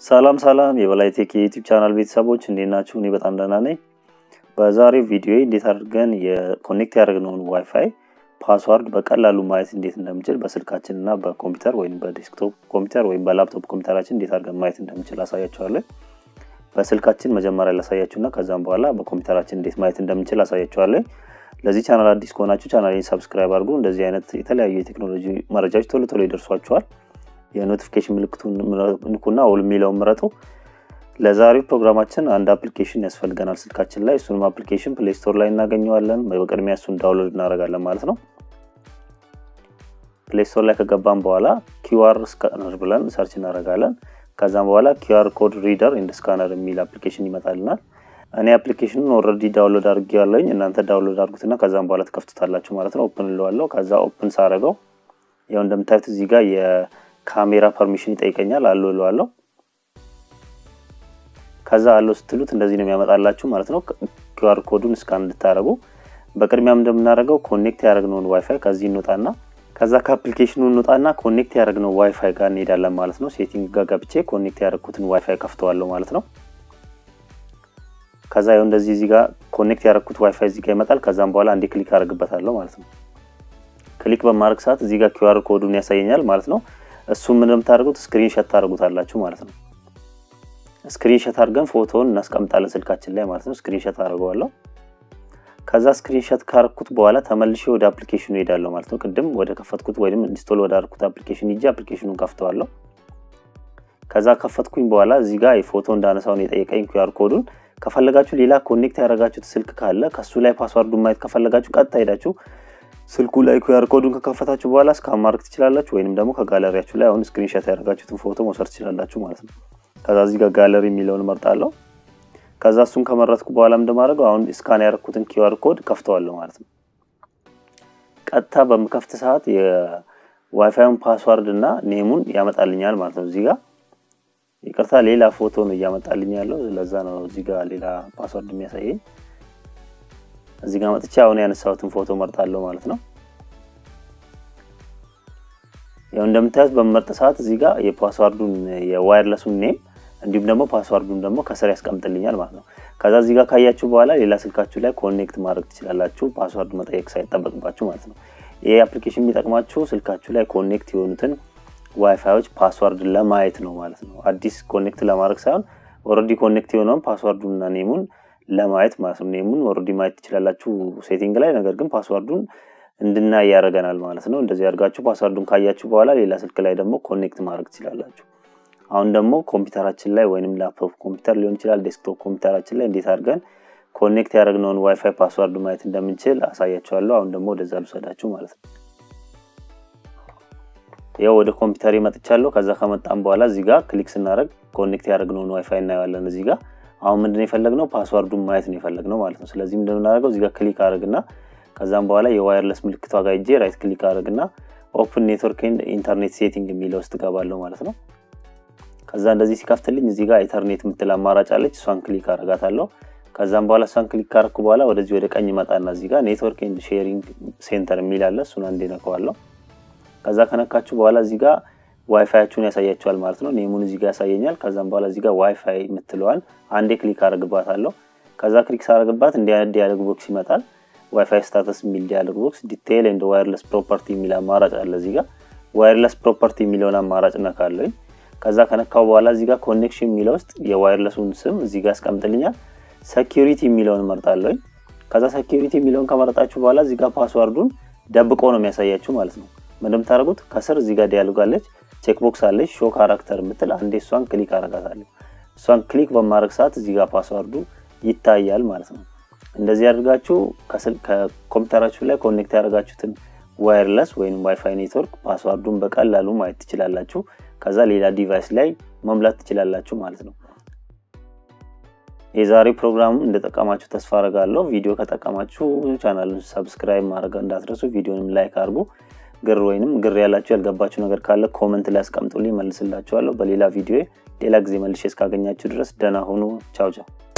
ሰላም ሰላም የበላይ ቴክ የዩቲዩብ ቻናል ቤተሰቦች እንዴት ናችሁ? እኔ በጣም ደህና ነኝ። በዛሬው ቪዲዮ እንዴት አድርገን የኮኔክት ያደረግነውን ዋይፋይ ፓስዋርድ በቀላሉ ማየት እንዴት እንደምችል በስልካችን እና በኮምፒውተር ወይም በዴስክቶፕ ኮምፒውተር ወይም በላፕቶፕ ኮምፒውተራችን እንዴት አድርገን ማየት እንደምችል አሳያችኋለሁ። በስልካችን መጀመሪያ ላሳያችሁና ከዛም በኋላ በኮምፒውተራችን እንዴት ማየት እንደምንችል አሳያችኋለሁ። ለዚህ ቻናል አዲስ ከሆናችሁ ቻናሌን ሰብስክራይብ አድርጉ። እንደዚህ አይነት የተለያዩ የቴክኖሎጂ መረጃዎች ቶሎ ቶሎ ይደርሷችኋል። የኖቲፊኬሽን ምልክቱን ንኩና ኦል የሚለውን ምረጡ። ለዛሬው ፕሮግራማችን አንድ አፕሊኬሽን ያስፈልገናል ስልካችን ላይ። እሱንም አፕሊኬሽን ፕሌይ ስቶር ላይ እናገኘዋለን። በቅድሚያ እሱን ዳውንሎድ እናደርጋለን ማለት ነው። ፕሌይ ስቶር ላይ ከገባን በኋላ ኪዩአር ስካነር ብለን ሰርች እናደርጋለን። ከዛም በኋላ ኪዩአር ኮድ ሪደር ኤንድ ስካነር የሚል አፕሊኬሽን ይመጣልናል። እኔ አፕሊኬሽኑን ኦልሬዲ ዳውንሎድ አድርጌ ያለኝ እናንተ ዳውንሎድ አድርጉትና ከዛም በኋላ ትከፍቱታላችሁ ማለት ነው። ኦፕን እለዋለሁ። ከዛ ኦፕን ሳረገው ያው እንደምታዩት እዚህ ጋር የካሜራ ፐርሚሽን ይጠይቀኛል። አሎ እለዋለሁ። ከዛ አለው ስትሉት እንደዚህ ነው የሚያመጣላችሁ ማለት ነው። ኪዩአር ኮዱን እስካን እንድታደረጉ በቅድሚያም እንደምናደርገው ኮኔክት ያደረግነውን ዋይፋይ ከዚህ እንወጣና ከዛ ከአፕሊኬሽኑ እንወጣና ኮኔክት ያደረግነው ዋይፋይ ጋር እንሄዳለን ማለት ነው። ሴቲንግ ጋር ገብቼ ኮኔክት ያደረግኩትን ዋይፋይ ከፍተዋለሁ ማለት ነው። ከዛ ይኸው እንደዚህ እዚህ ጋር ኮኔክት ያደረግኩት ዋይፋይ እዚህ ጋር ይመጣል። ከዛም በኋላ አንዴ ክሊክ አደርግበታለሁ ማለት ነው። ክሊክ በማድረግ ሰዓት እዚህ ጋር ኪዩአር ኮዱን ያሳየኛል ማለት ነው። እሱ ምን እንደምታደርጉት ስክሪንሾት ታደርጉታላችሁ ማለት ነው። ስክሪንሾት አድርገን ፎቶውን እናስቀምጣለን ስልካችን ላይ ማለት ነው። ስክሪንሾት አድርገዋለሁ። ከዛ ስክሪንሾት ካረኩት በኋላ ተመልሼ ወደ አፕሊኬሽኑ ሄዳለሁ ማለት ነው። ቅድም ወደ ከፈትኩት ወይም ኢንስቶል ወደ አድርኩት አፕሊኬሽን ሂጄ አፕሊኬሽኑን ከፍተዋለሁ። ከዛ ከፈትኩኝ በኋላ እዚህ ጋር የፎቶ እንዳነሳውን የጠየቀኝ ኪዩአር ኮዱን ከፈለጋችሁ ሌላ ኮኔክት ያደረጋችሁት ስልክ ካለ ከሱ ላይ ፓስዋርዱን ማየት ከፈለጋችሁ ቀጥታ ሄዳችሁ ስልኩ ላይ ኪዩአር ኮዱን ከከፈታችሁ በኋላ እስካን ማድረግ ትችላላችሁ። ወይንም ደግሞ ከጋለሪያችሁ ላይ አሁን ስክሪንሾት ያደረጋችሁትን ፎቶ መውሰድ ትችላላችሁ ማለት ነው። ከዛ እዚህ ጋር ጋለሪ የሚለውን መርጣለሁ። ከዛ እሱን ከመረጥኩ በኋላ እንደማደርገው አሁን ስካን ያደረኩትን ኪዩአር ኮድ ከፍተዋለሁ ማለት ነው። ቀጥታ በምከፍት ሰዓት የዋይፋዩን ፓስዋርድ እና ኔሙን ያመጣልኛል ማለት ነው። እዚህ ጋር ይቅርታ፣ ሌላ ፎቶ ነው እያመጣልኝ ያለው። ለዛ ነው እዚህ ጋር ሌላ ፓስዋርድ የሚያሳየኝ። እዚህ ጋር መጥቼ አሁን ያነሳሁትን ፎቶ መርጣለሁ ማለት ነው። ያው እንደምታዩት በመርጥ ሰዓት እዚህ ጋር የፓስዋርዱን የዋይርለሱን ኔም እንዲሁም ደግሞ ፓስዋርዱን ደግሞ ከስር ያስቀምጥልኛል ማለት ነው። ከዛ እዚህ ጋር ካያችሁ በኋላ ሌላ ስልካችሁ ላይ ኮኔክት ማድረግ ትችላላችሁ፣ ፓስዋርድ መጠየቅ ሳይጠበቅባችሁ ማለት ነው። ይህ አፕሊኬሽን የሚጠቅማችሁ ስልካችሁ ላይ ኮኔክት የሆኑትን ዋይፋዮች ፓስዋርድ ለማየት ነው ማለት ነው። አዲስ ኮኔክት ለማድረግ ሳይሆን ኦልሬዲ ኮኔክት የሆነውን ፓስዋርዱንና ኔሙን ለማየት ማለት ነው። ኔሙን ኦልሬዲ ማየት ትችላላችሁ ሴቲንግ ላይ፣ ነገር ግን ፓስዋርዱን እንድናይ ያደርገናል ማለት ነው። እንደዚህ አድርጋችሁ ፓስዋርዱን ካያችሁ በኋላ ሌላ ስልክ ላይ ደግሞ ኮኔክት ማድረግ ትችላላችሁ። አሁን ደግሞ ኮምፒውተራችን ላይ ወይንም ላፕቶፕ ኮምፒውተር ሊሆን ይችላል ዴስክቶፕ ኮምፒውተራችን ላይ እንዴት አድርገን ኮኔክት ያደረግነውን ዋይፋይ ፓስዋርድ ማየት እንደምንችል አሳያችኋለሁ። አሁን ደግሞ ወደዛ ልውሰዳችሁ ማለት ነው። ያው ወደ ኮምፒውተር መጥቻለሁ። ከዛ ከመጣም በኋላ እዚህ ጋር ክሊክ ስናደርግ ኮኔክት ያደረግነውን ዋይፋይ እናየዋለን። እዚህ ጋር አሁን ምንድን የፈለግነው ፓስዋርዱን ማየት ነው የፈለግነው ማለት ነው። ስለዚህ እንደምናደርገው እዚህ ጋር ክሊክ አድርግና ከዛም በኋላ የዋየርለስ ምልክቷ ጋር ሄጄ ራይት ክሊክ አድርግና ኦፕን ኔትወርክ ኤንድ ኢንተርኔት ሴቲንግ የሚለው ውስጥ ገባለሁ ማለት ነው። ከዛ እንደዚህ ሲከፍትልኝ እዚህ ጋር ኢንተርኔት የምትል አማራጭ አለች። እሷን ክሊክ አደርጋታለሁ። ከዛም በኋላ እሷን ክሊክ ካደረኩ በኋላ ወደዚህ ወደ ቀኝ መጣና እዚህ ጋር ኔትወርክ ኤንድ ሼሪንግ ሴንተር የሚል አለ። እሱን አንዴ ነከዋለሁ። ከዛ ከነካችሁ በኋላ እዚህ ጋር ዋይፋያችሁን ያሳያችኋል ማለት ነው። ኔሙን እዚህ ጋር ያሳየኛል። ከዛም በኋላ እዚህ ጋር ዋይፋይ የምትለዋል አንዴ ክሊክ አደርግባታለሁ። ከዛ ክሊክ ሳደርግባት እንዲህ አይነት ዲያሎግ ቦክስ ይመጣል። ዋይፋይ ስታተስ የሚል ዲያሎግ ቦክስ፣ ዲቴይል ኤንድ ዋይርለስ ፕሮፐርቲ የሚል አማራጭ አለ። እዚህ ጋር ዋይርለስ ፕሮፐርቲ የሚለውን አማራጭ ነካለኝ። ከዛ ከነካው በኋላ እዚህ ጋር ኮኔክሽን የሚለው ውስጥ የዋይርለሱን ስም እዚህ ጋር ያስቀምጥልኛል። ሴኪሪቲ የሚለውን መርጣለኝ። ከዛ ሴኪሪቲ የሚለውን ከመረጣችሁ በኋላ እዚህ ጋር ፓስዋርዱን ደብቆ ነው የሚያሳያችሁ ማለት ነው። እንደምታደርጉት ከስር እዚህ ጋር ዲያሎግ አለች፣ ቼክ ቦክስ አለች፣ ሾ ካራክተር የምትል አንዴ እሷን ክሊክ አረጋታለሁ። እሷን ክሊክ በማድረግ ሰዓት እዚህ ጋር ፓስዋርዱ ይታያል ማለት ነው። እንደዚህ አድርጋችሁ ከኮምፒውተራችሁ ላይ ኮኔክት ያደርጋችሁትን ዋይርለስ ወይም ዋይፋይ ኔትወርክ ፓስዋርዱን በቀላሉ ማየት ትችላላችሁ። ከዛ ሌላ ዲቫይስ ላይ መሙላት ትችላላችሁ ማለት ነው። የዛሬው ፕሮግራም እንደጠቀማችሁ ተስፋ አረጋለሁ። ቪዲዮ ከጠቀማችሁ ቻናሉን ሰብስክራይብ ማድረግ እንዳትረሱ፣ ቪዲዮንም ላይክ አድርጉ። ግር ወይንም ግር ያላችሁ ያልገባችሁ ነገር ካለ ኮመንት ላይ አስቀምጡልኝ፣ መልስላችኋለሁ። በሌላ ቪዲዮ ሌላ ጊዜ መልሼ እስካገኛችሁ ድረስ ደህና ሁኑ። ቻው ቻው።